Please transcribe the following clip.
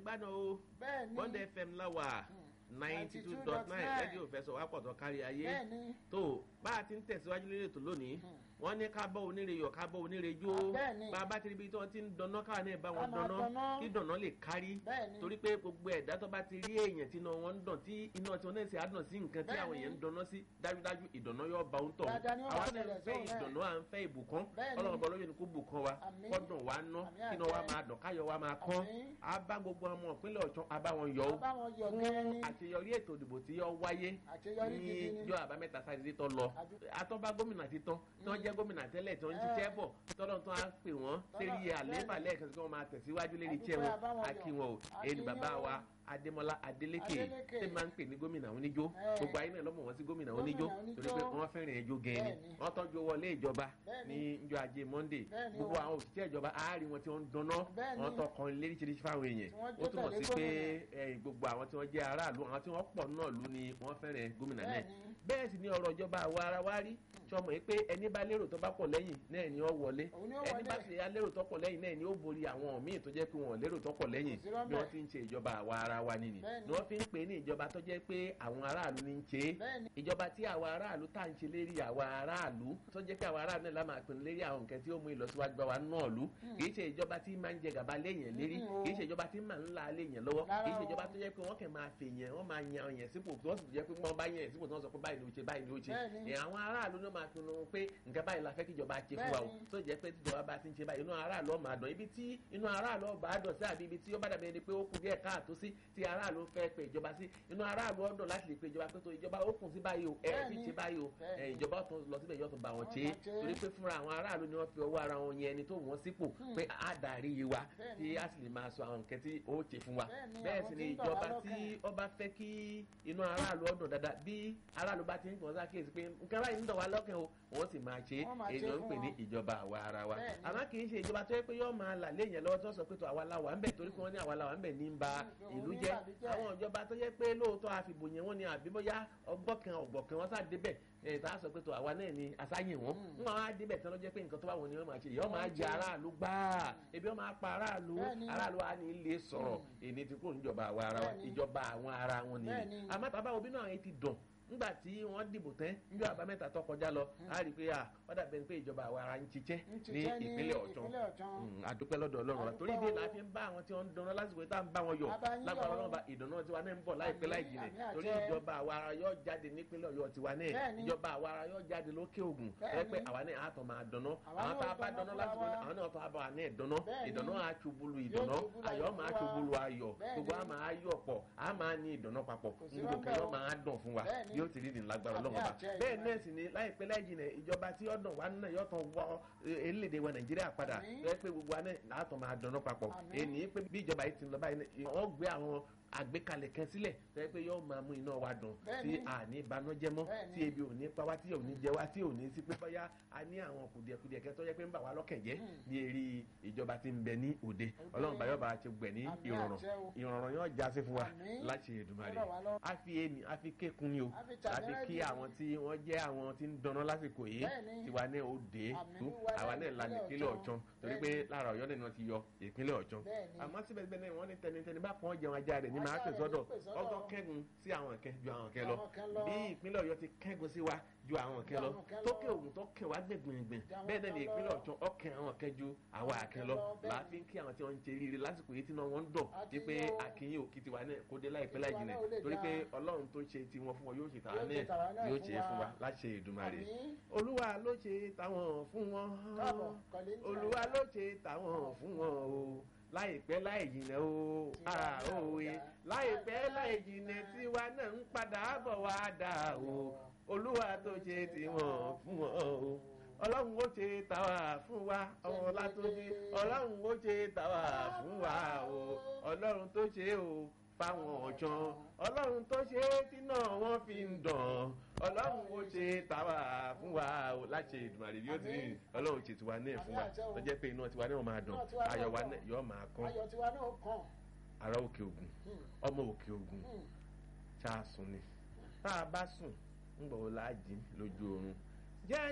gbádùn o bẹ́ẹ̀ ni bond fm láwà ninety two dot nine rédíò fẹsọ̀ wá pọ̀ tó kárí ayé bẹ́ẹ̀ ni tó bá a ti ń tẹ̀síwájú lórí ètò lónìí wọ́n ní ká bọ́ oníre yọ̀ ká bọ́ oníre jó bẹ́ẹ̀ ni. bá a bá ti rí ibi tí wọ́n ti ń dáná káwa náà bá wọn Ká máa dáná dáná. kí dáná lè kárí bẹ́ẹ̀ ni torí pé gbogbo ẹ̀dá tó bá ti rí èèyàn tí iná wọn ń dàn tí iná tí wọn náà ṣe àdàn sí nǹkan tí Bẹ́ẹ̀ àwọn ni. èèyàn ń dáná sí dájúdájú ìdáná yóò bá òun tọ̀ Dáadáa ni wọ́n àwa bá náà ń ṣẹlẹ̀ fẹ́ sóhun náà. ìdáná à ń fẹ́ ìbùkún Bẹ́ẹ̀ ni. ọlọ́run bọ́ lóye ni kó bùkún wa Àmín. kọ́dùn wa ná Àmín kí iná wa àṣẹ. máa dàn káyọ̀ wa máa kán Àmín. á bá gbogbo ọmọ ìpínlẹ̀ ọ̀tún á bá wọn yọ ó bá wọn yọ fún gẹ́rẹ́ ní àṣeyọrí ètò ìdìbò tí yọ wáyé àṣeyọrí ní gidi ni ìjọ àbámẹ́ta sáré tó lọ Àdú- àtọ́ba gómìnà ti tán tí wọ́n jẹ́ gómìnà tẹ́lẹ̀ tí wọ́n ń ṣiṣẹ́ bọ̀ tọ́lọ́ tó á pè wọ́n sérí àléébà lẹ́ẹ̀kan tí wọ́n máa tẹ̀síwájú lérí iṣẹ́ Àdúpẹ́ wọn àbáwọn yọ̀. akí wọn o Akí ẹni bàbá yín o. wa adémọlá adélékè Adélékè. tí máa ń pè ní gómìnà oníjó Ẹ. gbogbo ayé náà lọ́mọ wọn sí gómìnà oníjó Gómìnà oníjó. torí pé wọ́n fẹ́ràn ẹjọ́ gẹ̀ẹ́ni Bẹ́ẹ̀ni. wọ́n tọ́jú wọlé ìjọba Bẹ́ẹ̀ni. ní njọ ajé monday Bẹ́ẹ̀ni gbogbo o. àwọn òṣìṣẹ́ ìjọba àárí wọn tí wọ́n ń dáná Bẹ́ẹ̀ni. wọ́n tọkàn léríṣiríṣi fáwọn èèyàn Tí wọ́n ó jó túmọ̀ sí tẹ̀lé pé gómìnà. ẹ, gbogbo àwọn tí wọ́n jẹ́ aráàlú àwọn tí wọ́n pọ̀ náà lù ni wọ́n fẹ́ràn gómìnà náà Bẹ́ẹ̀ni. bẹ́ẹ̀ sì ni ọ̀rọ̀ ìjọba àwa ara wa rí sọmọ yìí pé ẹni bá lérò tó bá pọ̀ lẹ́yìn náà ni ó wọlé Òun ni ó ẹni wọlé. bá sì yá lérò tó pọ̀ lẹ́yìn náà ni ó borí àwọn míì tó jẹ́ pé wọn ò lérò tó pọ̀ lẹ́yìn Kò sí rọ́bẹ̀. bí wọ́n ti ń ṣe ìjọba àwa ara wa nìyí Bẹ́ẹ̀ni. ni wọ́n fi ń pè ní ìjọba tó jẹ́ pé àwọn aráàlú ní ń ṣe é Bẹ́ẹ̀ni. ìjọba tí àwa aráàlú tá à ń ṣe lérí àwa aráàlú tó jẹ́ pé àwa aráàlú náà la máa pinnu lérí àwọn nǹkan tí ó mú ìlọsíwájú bá wa náà lú kì í ṣe ìjọba tí máa ń jẹ gàba léèyàn lérí Mm, o. kì í ṣe ìjọba tí máa ń la léèyàn lọ́wọ́ Rárá kì í ṣe o. ìjọba tó jẹ́ pé wọ́n kàn máa fèèyàn wọ́n máa yan ọ̀yàn sípò tó sì jẹ́ pé wọ́n bá yan ẹ̀ sípò tí wọ́n sọ pé báyìí ni ó ṣe báyìí ni ó ṣe Bẹ́ẹ̀ni. ẹ̀ àwọn aráàlú náà máa pinnu pé nǹkan báyìí la fẹ́ kí ìjọba ṣe fún wa o Bẹ́ẹ̀ni. tó jẹ́ pé tíjọba bá ti ń ṣe báyìí inú aráàlú ó máa dùn ibi tí inú aráàlú ó bá dùn sí àbí ibi tí ó bá dàbí ẹni pé ó kù díẹ̀ káàtó sí tí aráàlú fẹ́ pe ìjọba sí inú aráàlú ó dùn láti lè pe ìjọba pé tó ìjọba ó kùn sí báyìí o ẹ fi Bẹ́ẹ̀ni. ṣe báyìí o Bẹ́ẹ̀ni. ẹ, ìjọba ó tún lọ síbẹ̀ yóò tún bá wọn Wọ́n ṣe é máa ṣe é. torí pé fúnra àwọn aráàlú ni wọ́n fi ọwọ́ ara wọn yẹn ẹni tó wọ́n sípò pé á darí wa Bẹ́ẹ̀ni. tí a sì lè máa sọ àwọn nǹkan tí ó ṣe fún wa Bẹ́ẹ̀ni, bẹ́ẹ̀ àwọn sì tí ni ń dọ̀ wá ìjọba tí lọ́kàn. ó bá fẹ́ kí inú aráàlú ó dùn dáadáa bí aráàlú bá ti ń gbọ́n sákèsí pé nǹkan báyìí ń dọ̀ wá lọ́kàn o wọ́n sì máa ṣe é Wọ́n máa ṣe èèyàn ń fún pè ní wọn. ìjọba àwa ara wa Bẹ́ẹ̀ni. àmọ́ kì í ṣe ìjọba tó yẹ pé yóò máa là léèyàn lọ́wọ́ tó sọ pé tó àwa la wà ń bẹ̀ torí pé wọ́n ní àwa la wà ń bẹ̀ ní ń ba Mm, ìlú òun ní jẹ́ bàbíjẹ́. àwọn ìjọba tó yẹ pé lóòótọ́ àfìbò yẹn wọ́n ní àbí bóyá ọgbọ́kan ọ̀gbọ̀kan wọ́n sá débẹ̀ ẹ̀ tá a sọ pé tó àwa náà ni àsáyìn wọn ń wọn á débẹ̀ tán ló jẹ́ pé nǹkan tó bá wọn ni wọ́n máa ṣe yọ́ máa jẹ aráàlú gbáà ebi wọ́n máa pa aráàlú Bẹ́ẹ̀ni. aráàlú á ní ilé sọ̀rọ̀ èmi ti kúrò níjọba àwa ara wa Bẹ́ẹ̀ni. ìjọba àwọn ara wọn nìyí Bẹ́ẹ̀ni. àmọ́ bàbá òbí náà yẹn ti dùn nígbà tí wọ́n dìbò tán níjọ́ àbámẹ́ta tó kọjá lọ á rí i pé à wọ́n dàbẹ̀ pé ìjọba àwa ara ń ṣiṣẹ́ ń ní ṣiṣẹ́ ní ìpínlẹ̀ ọ̀tún ìpínlẹ̀ Ọ̀ṣun. Mm, àdúpẹ́ lọ́dọ̀ ọlọ́run wa Àdúpẹ́ torí bí o. la fi ń bá àwọn tí wọ́n ń dáná lásìkò tá à ń bá wọn yọ A bá yín lágbára yọ̀. ọlọ́run bá ìdáná tiwa náà ń bọ̀ láìpẹ́ Àmín, láì jìnà àmín torí àṣẹ. ìjọba àwa ara yóò jáde nípínlẹ̀ ọ̀yọ́ tiwa náà Bẹ́ẹ̀ni. ìjọba àwa ara yóò jáde lókè ògùn Bẹ́ẹ̀ni. ẹ pé àwa náà àtọ̀ máa dáná Àwa àwọn náà tá a bá dáná dáná fúnra lásìkò wa. náà àwọn náà tó a bá wa náà dáná Bẹ́ẹ̀ni. ìdáná á ṣubúlu Yóò ìdáná ṣubúlu ayọ̀ ayọ̀ máa fún wa. ṣubúlu ayọ̀ Bẹ́ẹ̀ni. gbogbo a máa yọ̀ pọ̀ a máa ní ìdáná papọ̀ Kò sí gbogbo rọ́bẹ̀ kẹyọ o. máa dùn fún wa Bẹ́ẹ̀ni. yóò ti rí ní lágbára Àmín ọlọ́run ọba àṣẹ bẹ́ẹ̀ Ìdùmarè. náà sì ni láìpẹ́ láì jìnà ìjọba tí ọ̀dàn wa náà yóò tán wọ elédè wa nàìjíríà padà Àmín. tó yẹ pé gbogbo wa náà látọ̀ máa dáná papọ̀ Àmín. ènìí pé bí ìjọba yìí ti lọ báyìí náà wọ́n gbé àwọn àgbékalẹ̀ kan sílẹ̀ tó yẹ pé yóò máa mú iná wa dùn tí Bẹ́ẹ̀ni. a ní ìbànújẹ́ mọ́ Bẹ́ẹ̀ni. tí ebi ò ní pa wá tí ò ní jẹ wá tí ò ní sí pé bóyá a ní àwọn kùdìẹ̀kudìẹ̀ kẹ́ tó yẹ pé ń bà wá lọ́kàn jẹ́ ní eré ìjọba tí ń bẹ ní òde ọlọ́run bá yóò bá ti gbẹ̀ ní Àmín ìrọ̀rùn àṣẹ o. ìrọ̀rùn yóò já sí fún wa Àmín. láti Èdùmàrè Ọlọ́run wa lọ́wọ́. a fi ènì a fi kékun ni o A fi a fi kí tàbẹ́rẹ́ àwọn tí wọ́n jẹ́ àwọn tí ń dáná lásìkò yìí Bẹ́ẹ̀ni. tiwa náà ó dé Àmín. tó Wa àwa náà náà la ìpínlẹ̀ ìpínlẹ̀ Ọ̀ṣun. ọ̀tún torí pé Bẹ́ẹ̀ni. lára ọ̀yọ́ náà ni wọ́n ti yọ ìpínlẹ̀ ọ̀tún Bẹ́ẹ̀ni. àmọ́ síbẹ̀ síbẹ̀ náà wọ́n ní tẹnitẹni bá pọ́n jẹun ajá rẹ̀ ní máa Ajá pè rẹ̀ sọ́dọ̀ ní pè sọ́dọ̀. ọgọ́ kẹ́gun sí àwọn kẹ́ ju àwọn kẹ́ lọ Àwọn kan lọ. bí ìpínlẹ̀ ọ̀yọ́ ti kẹ́gun sí wa ju àwọn kẹ́ Ju lọ àwọn kan lọ. tókè ògùn tó kẹ́ wá gbẹ̀gbẹ̀gbẹ̀ Ju àwọn bẹ́ẹ̀ náà ni kan lọ. ìpínlẹ̀ ọ̀tún ọkẹ́ àwọn kẹ́ ju àwọn àkẹ́ lọ lọ, bẹ́ẹ̀ni. láàfin kí àwọn tí wọ́n ń ṣe rere lásìkò yìí tí náà wọ́n ń dọ̀ A ti wípé yọ. àkínyìn òkìtì wa náà kó dé láìpẹ́ Tiwa láì náà jìnà ó lè torí pé dáa. ọlọ́run tó ṣe tiwọn fún wọn yóò ṣe tàwa Yóò ṣe tàwa náà náà yóò fún ṣe é fún wa. wa láṣẹ Èdùmàrè Àmín. olúwa ló ṣe tàwọn fún wọn Káàbọ̀, kọ̀lé ń olúwa ló ṣe tàwọn fún wọn o láìpẹ́ láì jìnà o Tiwa ah, náà ó òwe dáa. láìpẹ́ láì jìnà tiwa náà ń padà bọ̀ wá dà o olúwa tó ṣe tiwọn fún wọn o ọlọ́run ó ṣe tàwa fún wa ọlá tó ṣe ọlọ́run ó ṣe tàwa fún wa o ọlọ́run tó ṣe o fáwọn ọ̀jọ́n ọlọ́run tó ṣe tí náà wọ́n fi ń dàn ọlọ́run ó ṣe tàwa fún wa o láti Èdùmàrè bí ó ti rìn ọlọ́run ṣe tiwa náà fún wa tó jẹ́ pé iná tiwa náà máa dùn Iná tiwa náà ayọ̀ wa dùn. náà yóò máa kán ayọ̀ tiwa náà kàn. ará òkè ògùn Hmm. ọmọ òkè ògùn Hmm. ṣáà sùn ni tá a bá sùn ń gbọ́ wọ́n láàjì lójú oorun jẹ́